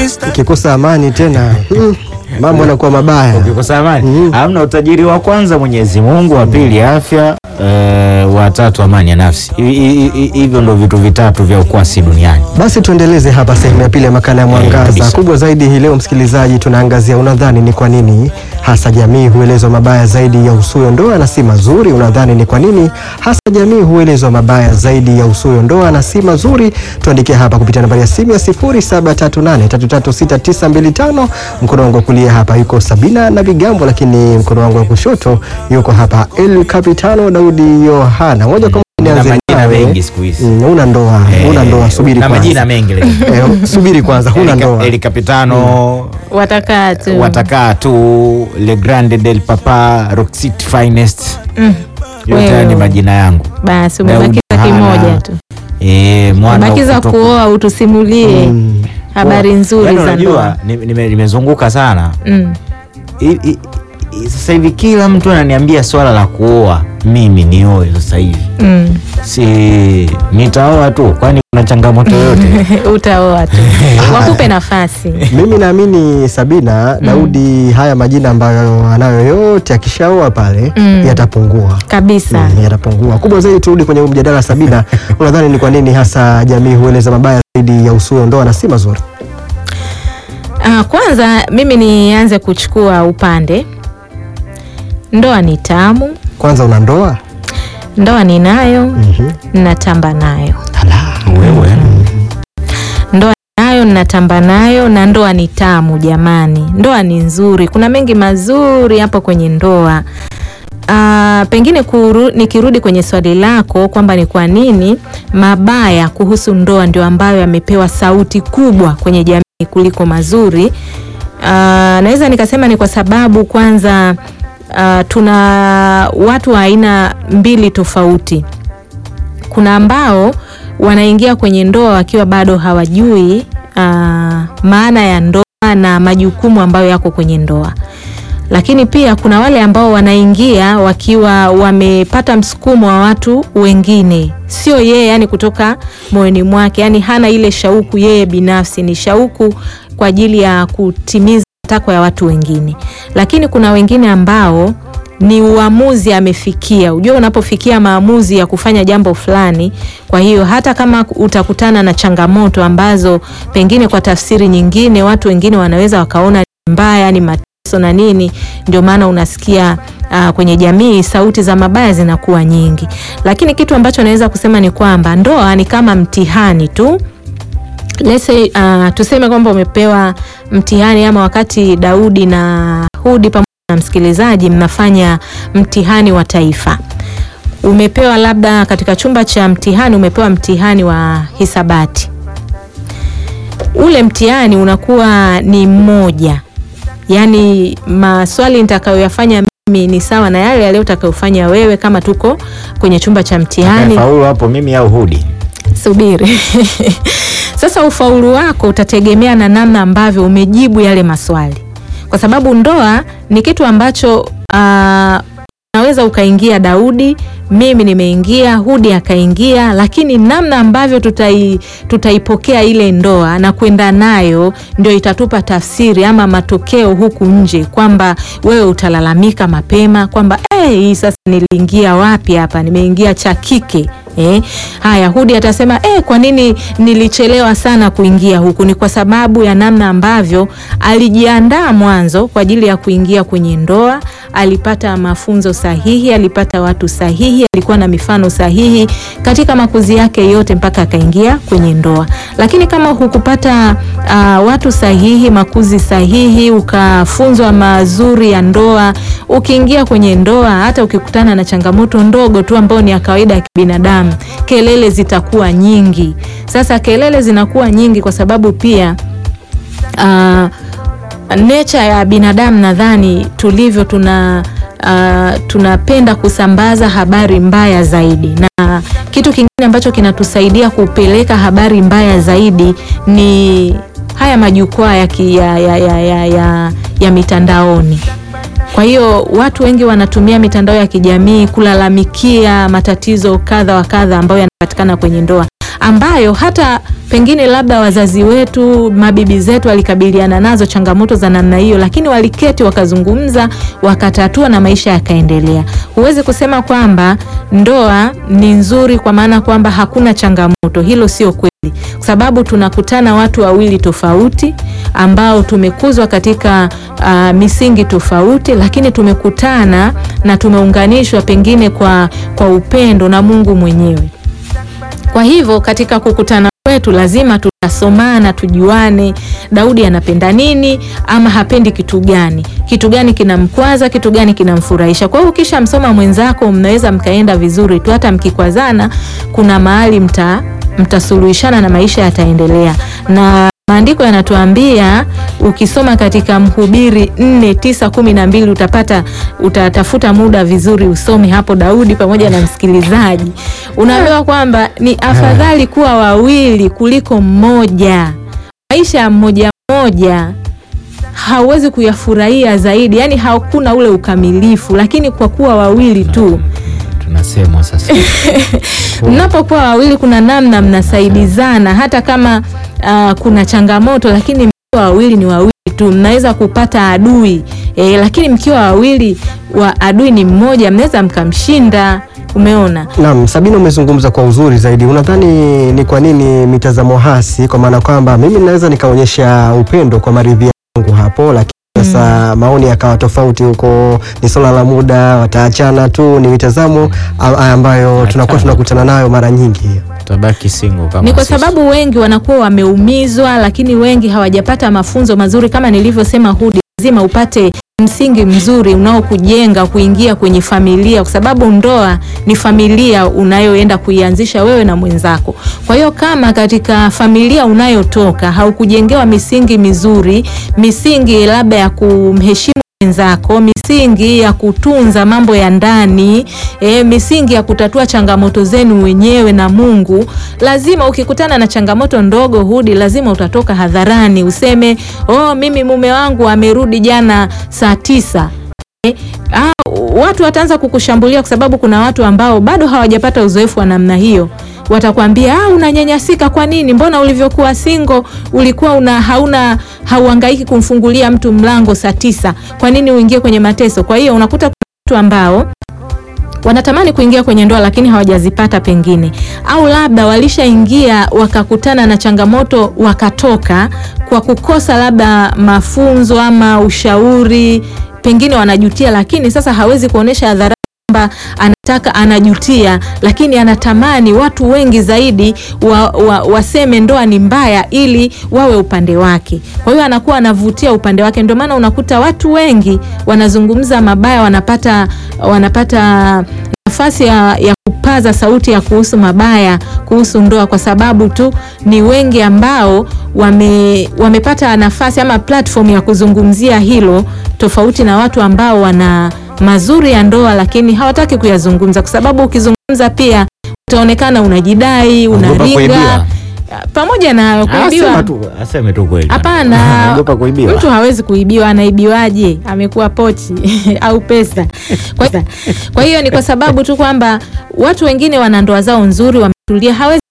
ukikosa amani tena mm, mambo yanakuwa mabaya. ukikosa amani Mm. hamna utajiri wa kwanza Mwenyezi Mungu, wa pili afya, eh, wa tatu amani ya nafsi. Hi- hi- hi- Hivyo ndo vitu vitatu vya ukwasi duniani. Basi tuendeleze hapa sehemu ya pili ya makala ya Mwangaza. kabisa. Kubwa zaidi hii leo, msikilizaji, tunaangazia unadhani ni kwa nini hasa jamii huelezwa mabaya zaidi ya usuyo ndoa na si mazuri? Unadhani ni kwa nini hasa jamii huelezwa mabaya zaidi ya usuyo ndoa na si mazuri? Tuandikie hapa kupitia nambari ya simu ya 0738336925. Mkono wangu wa kulia hapa yuko Sabina na Vigambo, lakini mkono wangu wa kushoto yuko hapa El Capitano Daudi Yohana. Moja kwa moja Na nianze majina nawe. mengi siku hizi. Mm, Una ndoa, Eh, una ndoa, subiri na kwanza. majina mengi leo. Eh, subiri kwanza, huna Eli Ka- ndoa. Eli Capitano watakaa tu watakaa tu Le Grande del Papa Roxit Finest Mm. yote haya ni Wewe. majina yangu basi Daudi umebakiza Yohana. kimoja tu e, mwana bakiza kutoka- kuoa utusimulie Mm. habari Yaani nzuri za unajua ndoa ni- nime- nimezunguka sana mm. I- i- i- sasa hivi kila mtu ananiambia swala la kuoa mimi nioe sasa hivi Mm. si nitaoa tu kwani kuna changamoto yoyote utaoa tu wakupe nafasi Mimi naamini Sabina Daudi, haya majina ambayo anayo yote akishaoa pale Mm. yatapungua. kabisa Mm, yatapungua. Kubwa zaidi, turudi kwenye huu mjadala Sabina, unadhani ni kwa nini hasa jamii hueleza mabaya zaidi ya usuyo ndoa na si mazuri? Ah, kwanza mimi nianze kuchukua upande ndoa ni tamu Kwanza una ndoa ndoa ninayo Mhm. natamba nayo wewe ndoa nayo natamba nayo na ndoa ni tamu jamani ndoa ni nzuri kuna mengi mazuri hapo kwenye ndoa Ah, pengine kuru, nikirudi kwenye swali lako kwamba ni kwa nini mabaya kuhusu ndoa ndio ambayo yamepewa sauti kubwa kwenye jamii kuliko mazuri Ah, naweza nikasema ni kwa sababu kwanza ah, tuna watu wa aina mbili tofauti kuna ambao wanaingia kwenye ndoa wakiwa bado hawajui ah, maana ya ndoa na majukumu ambayo yako kwenye ndoa lakini pia kuna wale ambao wanaingia wakiwa wamepata msukumo wa watu wengine sio yeye yani kutoka moyoni mwake yani hana ile shauku yeye binafsi ni shauku kwa ajili ya kutimiza matakwa ya watu wengine lakini kuna wengine ambao ni uamuzi amefikia. Ujua, unapofikia maamuzi ya kufanya jambo fulani, kwa hiyo hata kama utakutana na changamoto ambazo pengine kwa tafsiri nyingine watu wengine wanaweza wakaona ni mbaya, ni mateso na nini, ndio maana unasikia uh, kwenye jamii sauti za mabaya zinakuwa nyingi. Lakini kitu ambacho naweza kusema ni kwamba ndoa ni kama mtihani tu Let's say, uh, tuseme kwamba umepewa mtihani ama wakati Daudi na Hudi pamoja na msikilizaji mnafanya mtihani wa taifa umepewa labda katika chumba cha mtihani umepewa mtihani wa hisabati ule mtihani unakuwa ni mmoja yaani maswali nitakayoyafanya mimi ni sawa na yale yale utakayofanya wewe kama tuko kwenye chumba cha mtihani faulu hapo mimi au hudi subiri sasa ufaulu wako utategemea na namna ambavyo umejibu yale maswali kwa sababu ndoa ni kitu ambacho uh, unaweza ukaingia Daudi, mimi nimeingia, Hudi akaingia, lakini namna ambavyo tutai, tutaipokea ile ndoa na kwenda nayo ndio itatupa tafsiri ama matokeo huku nje, kwamba wewe utalalamika mapema kwamba eh, hii sasa niliingia wapi hapa, nimeingia cha kike Eh, haya Hudi atasema eh, kwa nini nilichelewa sana kuingia huku? Ni kwa sababu ya namna ambavyo alijiandaa mwanzo kwa ajili ya kuingia kwenye ndoa, alipata mafunzo sahihi, alipata watu sahihi, alikuwa na mifano sahihi katika makuzi yake yote mpaka akaingia kwenye ndoa. Lakini kama hukupata uh, watu sahihi, makuzi sahihi, ukafunzwa mazuri ya ndoa, ukiingia kwenye ndoa, hata ukikutana na changamoto ndogo tu ambayo ni ya kawaida ya kibinadamu, kelele zitakuwa nyingi. Sasa kelele zinakuwa nyingi kwa sababu pia uh, nature ya binadamu nadhani tulivyo tuna uh, tunapenda kusambaza habari mbaya zaidi, na kitu kingine ambacho kinatusaidia kupeleka habari mbaya zaidi ni haya majukwaa ya, ki- ya, ya, ya, ya, ya, ya mitandaoni. Kwa hiyo watu wengi wanatumia mitandao ya kijamii kulalamikia matatizo kadha wa kadha ambayo yanapatikana kwenye ndoa. ambayo hata pengine labda wazazi wetu, mabibi zetu walikabiliana nazo changamoto za namna hiyo, lakini waliketi wakazungumza, wakatatua na maisha yakaendelea. Huwezi kusema kwamba ndoa ni nzuri kwa maana kwamba hakuna changamoto. Hilo sio kweli, kwa sababu tunakutana watu wawili tofauti ambao tumekuzwa katika uh, misingi tofauti, lakini tumekutana na tumeunganishwa pengine kwa, kwa upendo na Mungu mwenyewe. Kwa hivyo katika kukutana kwetu lazima tutasomana, tujuane Daudi anapenda nini ama hapendi kitu gani, kitu gani kinamkwaza, kitu gani kinamfurahisha. Kwa hiyo ukishamsoma mwenzako, mnaweza mkaenda vizuri tu, hata mkikwaruzana, kuna mahali mta mtasuluhishana na maisha yataendelea na maandiko yanatuambia ukisoma katika Mhubiri nne tisa kumi na mbili utapata utatafuta muda vizuri usome hapo, Daudi pamoja na msikilizaji, unaambiwa kwamba ni afadhali kuwa wawili kuliko mmoja. Maisha ya mmoja mmoja hauwezi kuyafurahia zaidi, yani hakuna ule ukamilifu, lakini kwa kuwa wawili tu tunasemwa sasa mnapokuwa wawili kuna namna mnasaidizana, hata kama uh, kuna changamoto, lakini mkiwa wawili ni wawili tu, mnaweza kupata adui e, lakini mkiwa wawili wa adui ni mmoja, mnaweza mkamshinda. Umeona? Naam, Sabina, umezungumza kwa uzuri zaidi. Unadhani ni kwa nini mitazamo hasi? Kwa maana kwamba mimi naweza nikaonyesha upendo kwa maridhia yangu hapo, lakini sasa maoni yakawa tofauti huko, ni swala la muda, wataachana tu. Ni mitazamo a- ambayo tunakuwa Achana. tunakutana nayo mara nyingi hiyo. tabaki single kama Ni kwa sisi. sababu wengi wanakuwa wameumizwa, lakini wengi hawajapata mafunzo mazuri. Kama nilivyosema, Hudi, lazima upate msingi mzuri unaokujenga kuingia kwenye familia, kwa sababu ndoa ni familia unayoenda kuianzisha wewe na mwenzako. Kwa hiyo kama katika familia unayotoka haukujengewa misingi mizuri, misingi labda ya kumheshimu wenzako, misingi ya kutunza mambo ya ndani e, misingi ya kutatua changamoto zenu wenyewe na Mungu. Lazima ukikutana na changamoto ndogo, Hudi, lazima utatoka hadharani useme, oh, mimi mume wangu amerudi jana saa tisa. E, ah, watu wataanza kukushambulia kwa sababu kuna watu ambao bado hawajapata uzoefu wa namna hiyo watakwambia ah, unanyanyasika. Kwa nini? Mbona ulivyokuwa singo ulikuwa una hauna hauhangaiki kumfungulia mtu mlango saa tisa? Kwa nini uingie kwenye mateso? Kwa hiyo unakuta kuna watu ambao wanatamani kuingia kwenye ndoa lakini hawajazipata pengine, au labda walishaingia wakakutana na changamoto wakatoka kwa kukosa labda mafunzo ama ushauri, pengine wanajutia, lakini sasa hawezi kuonesha hadhara kwamba anataka anajutia, lakini anatamani watu wengi zaidi wa, wa, waseme ndoa ni mbaya ili wawe upande wake. Kwa hiyo anakuwa anavutia upande wake, ndio maana unakuta watu wengi wanazungumza mabaya, wanapata wanapata nafasi ya, ya kupaza sauti ya kuhusu mabaya kuhusu ndoa, kwa sababu tu ni wengi ambao wame, wamepata nafasi ama platform ya kuzungumzia hilo, tofauti na watu ambao wana mazuri ya ndoa lakini hawataki kuyazungumza, kwa sababu ukizungumza pia utaonekana unajidai, Ogopa unaringa. kuibiwa. Pamoja na Ah, kuibiwa, sema tu, aseme tu kweli. hapana, Ogopa kuibiwa. mtu hawezi kuibiwa. Anaibiwaje? Amekuwa pochi au pesa? Kwa, kwa hiyo ni kwa sababu tu kwamba watu wengine wana ndoa zao nzuri, wametulia, hawezi